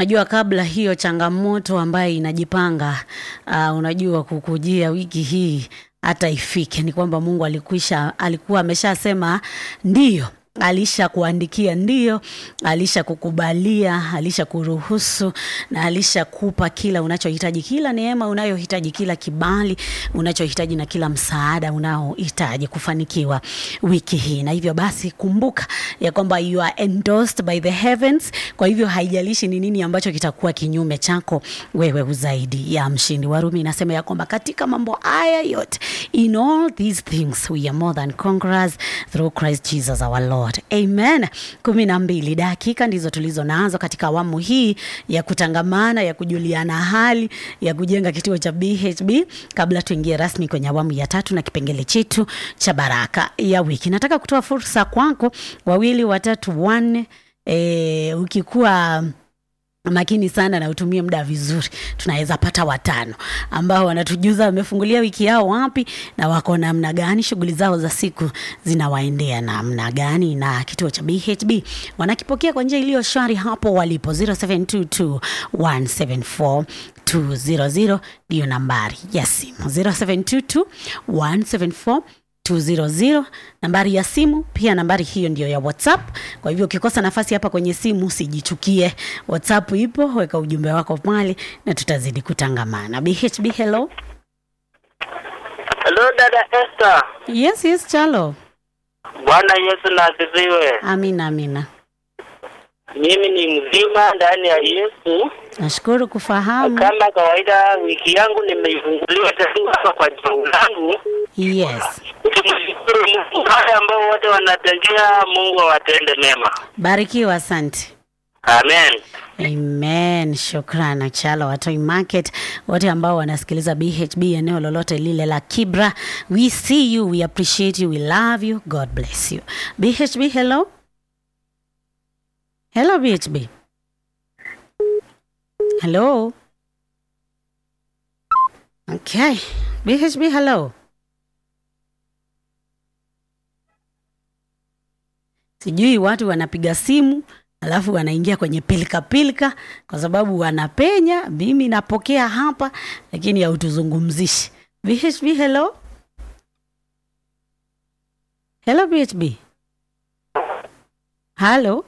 Najua kabla hiyo changamoto ambayo inajipanga uh, unajua kukujia wiki hii hata ifike, ni kwamba Mungu alikwisha, alikuwa ameshasema ndiyo alisha kuandikia ndio, alisha kukubalia, alisha kuruhusu na alisha kupa kila unachohitaji, kila neema unayohitaji, kila kibali unachohitaji na kila msaada unaohitaji kufanikiwa wiki hii. Na hivyo basi, kumbuka ya kwamba you are endorsed by the heavens. Kwa hivyo haijalishi ni nini ambacho kitakuwa kinyume chako, wewe uzaidi ya mshindi. Warumi inasema ya kwamba katika mambo haya yote, in all these things we are more than conquerors through Christ Jesus our Lord. Amen. kumi na mbili dakika ndizo tulizo nazo katika awamu hii ya kutangamana, ya kujuliana hali, ya kujenga kituo cha BHB kabla tuingie rasmi kwenye awamu ya tatu na kipengele chetu cha baraka ya wiki. Nataka kutoa fursa kwako, wawili, watatu, wanne, e, ukikuwa makini sana na utumie muda vizuri, tunaweza pata watano ambao wanatujuza wamefungulia wiki yao wapi na wako namna gani, shughuli zao za siku zinawaendea namna gani, na kituo cha BHB wanakipokea kwa njia iliyo shwari hapo walipo. 0722 174 200 ndiyo nambari ya simu 0722 174 200 nambari ya simu pia nambari hiyo ndio ya whatsapp kwa hivyo ukikosa nafasi hapa kwenye simu usijichukie whatsapp ipo weka ujumbe wako pale na tutazidi kutangamana bhb hello Hello dada Esther. yes yes chalo Bwana Yesu na asifiwe. amina amina Mimi ni mzima ndani ya Yesu. nashukuru kufahamu Kama kawaida, wiki yangu nimeifunguliwa tangu hapa kwa juu langu. yes Tumshukuru Mungu, wale ambao wote wanatengea, Mungu awatende mema. barikiwa asante Amen. Amen. Shukrani Chalo Watoi Market, wote ambao wanasikiliza BHB eneo lolote lile la Kibra. We see you, we appreciate you, we love you. God bless you. BHB, hello. Hello BHB. Hello. Okay. BHB, hello. Sijui watu wanapiga simu alafu wanaingia kwenye pilika pilika kwa sababu wanapenya. Mimi napokea hapa, lakini hautuzungumzishi. BHB, hello hello, BHB halo.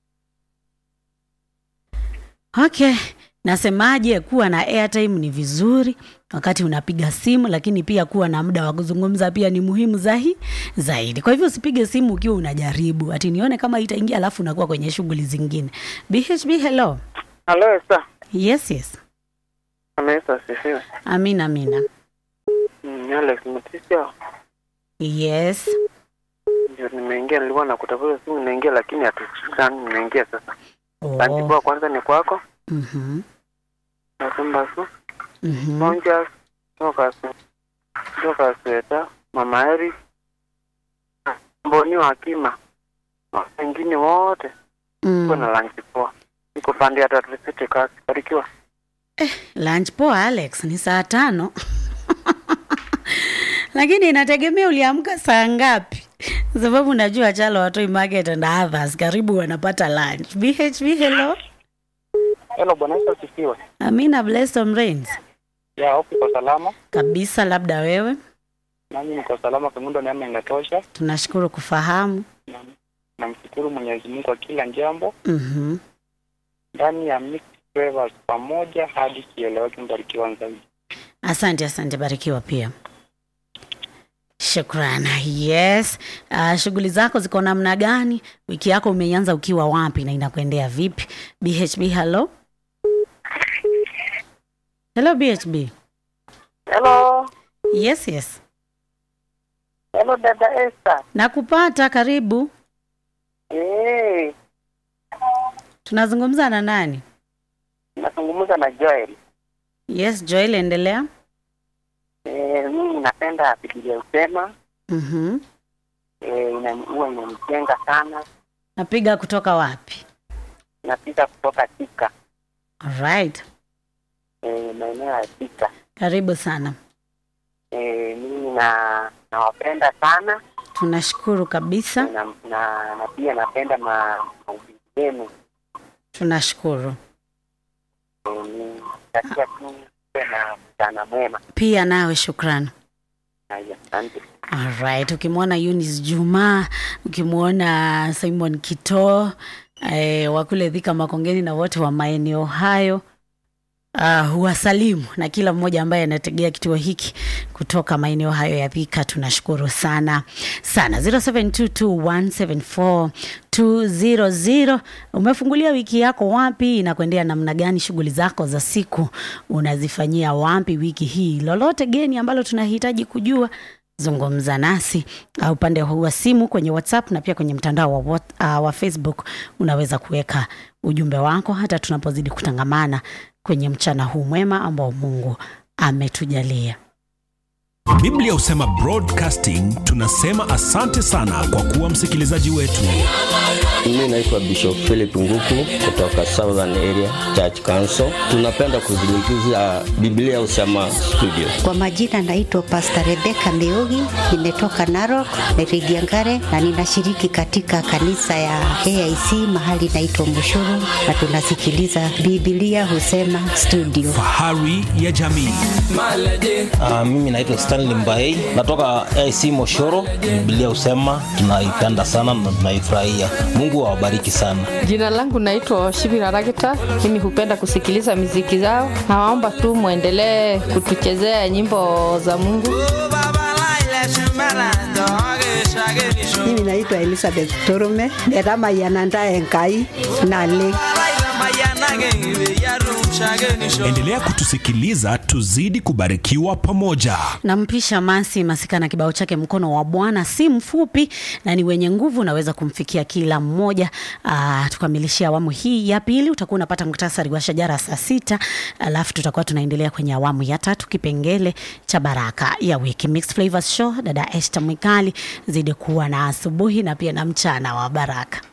Okay, nasemaje? Kuwa na airtime ni vizuri wakati unapiga simu, lakini pia kuwa na muda wa kuzungumza pia ni muhimu zahi, zaidi. Kwa hivyo usipige simu ukiwa unajaribu ati nione kama itaingia, alafu unakuwa kwenye shughuli zingine. BHB, hello. Halo Esther. Yes, yes. Bwana Yesu asifiwe. Amina, amina. Mm, Alex Mtisha. Yes. Ndio nimeingia, nilikuwa nakutafuta simu naingia, lakini hatusikani. Nimeingia sasa. Asante Oh. kwa kwanza ni kwako. Mhm. Nasema su. Mhm. Monja toka su. Toka sweta. Mama Eri. Mboni wa Kima. Na Wengine wote. Kwa na Mm. lunch poa. Niko pande ya tatu sisi kasi. Barikiwa. Lunch poa Alex, ni saa tano lakini inategemea uliamka saa ngapi, kwa sababu najua Chalo Watoi Market and others karibu wanapata lunch. BHB, hello. Hello Bwana Yesu asifiwe. Amina Blessom Rains. Ya hope kwa salama. Kabisa, labda wewe. Nami niko salama, kimundo neema inatosha. Tunashukuru kufahamu. Namshukuru Mwenyezi Mungu kwa kila jambo. Mhm. ndani ya Mixed Flavors pamoja hadi kieleweke. Mbarikiwa zaidi. Asante, asante, barikiwa pia. Shukrani. Yes. Uh, shughuli zako ziko namna gani? Wiki yako umeianza ukiwa wapi na inakuendea vipi? BHB, hello. Hello BHB. Hello, Yes, yes. hello dada Esther. Nakupata, karibu. Eh, Tunazungumza na nani? nazungumza na Joel. Yes, Joel, endelea. Eh, mimi napenda Biblia usema Mhm. eh, ina- huwa inanijenga sana. Napiga kutoka wapi? Napita kutoka Tika Alright. eh, maeneo ya Tika. Karibu sana. Eh, mimi na nawapenda sana Tunashukuru kabisa. na, na, na pia napenda ma- mahubiri yenu. Tunashukuru. nakutakia tu uwe na mchana mwema. pia nawe shukrani Haya, asante. Alright, ukimwona Eunice Juma, ukimwona Simon Kito eh, wa kule Thika Makongeni na wote wa maeneo hayo uh, huwasalimu na kila mmoja ambaye anategea kituo hiki kutoka maeneo hayo ya Thika, tunashukuru sana sana. 0722174200 umefungulia wiki yako wapi? Inakuendea namna gani? Shughuli zako za siku unazifanyia wapi wiki hii? Lolote geni ambalo tunahitaji kujua zungumza nasi uh, upande huu wa simu kwenye whatsapp na pia kwenye mtandao wa, what, uh, wa facebook unaweza kuweka ujumbe wako hata tunapozidi kutangamana kwenye mchana huu mwema ambao mungu ametujalia biblia husema broadcasting tunasema asante sana kwa kuwa msikilizaji wetu Mimi naitwa Bishop Philip Nguku kutoka Southern Area Church Council. Tunapenda kuzungumzia Biblia Husema Studio. Kwa majina naitwa Pastor Rebecca Meugi, nimetoka Narok, Meridiangare na ninashiriki katika kanisa ya AIC mahali naitwa Mushuru na tunasikiliza Biblia Husema Studio. fahari ya jamii Uh, mimi naitwa Stanley Mbaei natoka AC Moshoro. Biblia husema tunaipenda sana na tunaifurahia. Mungu awabariki sana. Jina langu naitwa Shibira Ragita. Mimi hupenda kusikiliza miziki zao. Nawaomba tu mwendelee kutuchezea nyimbo za Mungu. Mimi naitwa Elizabeth Torume, netamayananda enkai nale endelea kutusikiliza tuzidi kubarikiwa pamoja nampisha masi masika na kibao chake mkono wa bwana si mfupi na ni wenye nguvu unaweza kumfikia kila mmoja Aa, tukamilishia awamu hii ya pili utakuwa unapata muktasari wa shajara saa sita alafu tutakuwa tunaendelea kwenye awamu ya tatu kipengele cha baraka ya wiki Mixed Flavors show dada este mwikali zidi kuwa na asubuhi na pia na mchana wa baraka